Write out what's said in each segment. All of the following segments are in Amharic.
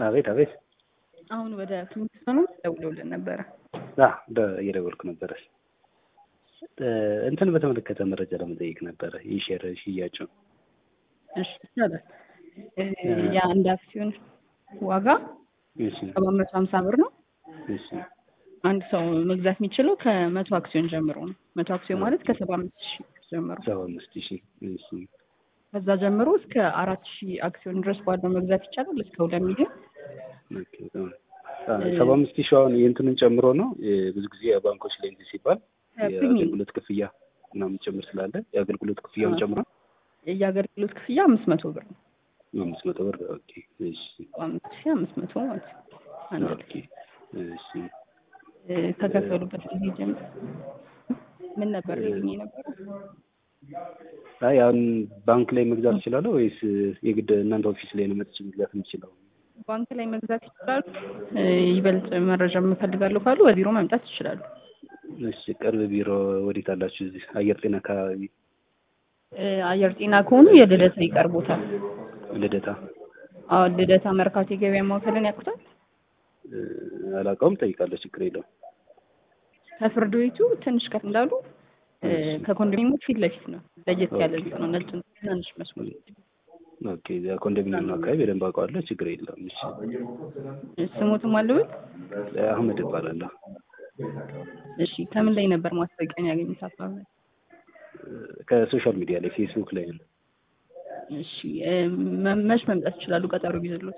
አቤት አቤት። አሁን ወደ ፍሊንትስቶን ደውለውልን ነበረ። አ ደ- እየደወልኩ ነበረ። እ፣ እንትን በተመለከተ መረጃ ለመጠየቅ ነበረ የሼር ሽያጩ። እሺ ይቻላል። እ፣ የአንድ አክሲዮን ዋጋ እሺ ሰባት መቶ ሀምሳ ብር ነው። እሺ አንድ ሰው መግዛት የሚችለው ከመቶ አክሲዮን ጀምሮ ነው። መቶ አክሲዮን ማለት ከሰባ አምስት ሺህ ጀምሮ ሰባ አምስት ሺህ እሺ ከዛ ጀምሮ እስከ አራት ሺህ አክሲዮን ድረስ ባለው መግዛት ይቻላል። እስከ ሁለት ሚሊዮን ኦኬ፣ በጣም አ፣ ሰባ አምስት ሺህ አሁን የእንትኑን ጨምሮ ነው። እ፣ ብዙ ጊዜ ባንኮች ላይ እንትን ሲባል ፕሪሚየም የአገልግሎት ክፍያ ምናምን ጭምር ስላለ የአገልግሎት ክፍያውን ጨምሮ የአገልግሎት ክፍያ አምስት መቶ ብር ነው። አምስት መቶ ብር ኦኬ። እሺ ሰባ አምስት ሺህ አምስት መቶ ማለት ነው። አንድ ላይ ኦኬ እሺ እ፣ ከከፈሉበት ጊዜ ጀምሮ ምን ነበር ልኝ የነበረው? አይ አሁን ባንክ ላይ መግዛት እችላለሁ ወይስ የግድ እናንተ ኦፊስ ላይ ነው መጥቼ መግዛት የምችለው? ባንክ ላይ መግዛት ይችላሉ። እ፣ ይበልጥ መረጃ የምፈልጋለሁ ካሉ በቢሮ መምጣት ይችላሉ። እሺ ቅርብ ቢሮ ወዴት አላችሁ? እዚህ አየር ጤና አካባቢ እ፣ አየር ጤና ከሆኑ የልደታ ይቀርቦታል። ልደታ አዎ ልደታ መርካቶ የገበያ ማዕከልን ያውቁታል። እ፣ አላውቀውም፣ ጠይቃለሁ። ችግር የለውም። ከፍርድ ቤቱ ትንሽ ከፍ እንዳሉ እ፣ ከኮንዶሚኒየሙ ፊት ለፊት ነው። ለየት ያለ ህንጻ ነው። ነጭ ትናንሽ መስኮት። ኦኬ ኮንዶሚኒየም አካባቢ በደንብ አውቀዋለሁ። ችግር የለውም። እሺ ስሙትም አለበት። አህመድ እባላለሁ። እሺ ከምን ላይ ነበር ማስታወቂያን ያገኙት? ሀሳብ ላይ ከሶሻል ሚዲያ ላይ ፌስቡክ ላይ ነው። እሺ እ፣ መ- መች መምጣት ይችላሉ? ቀጠሮ ቢይዙልዎት?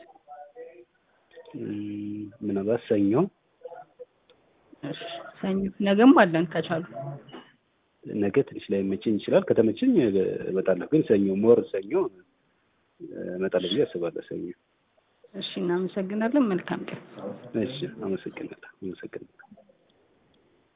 እም፣ ምናልባት ሰኞ እሺ ሰኞ፣ ነገም አለን ከቻሉ። ነገ ትንሽ ላይ መቸኝ ይችላል። ከተመቸኝ እመጣለሁ። ግን ሰኞ ሞር ሰኞ እመጣለሁ ብዬ አስባለሁ። ሰኞ እሺ እናመሰግናለን። መልካም ቀን። እሺ፣ አመሰግናለሁ። አመሰግናለሁ።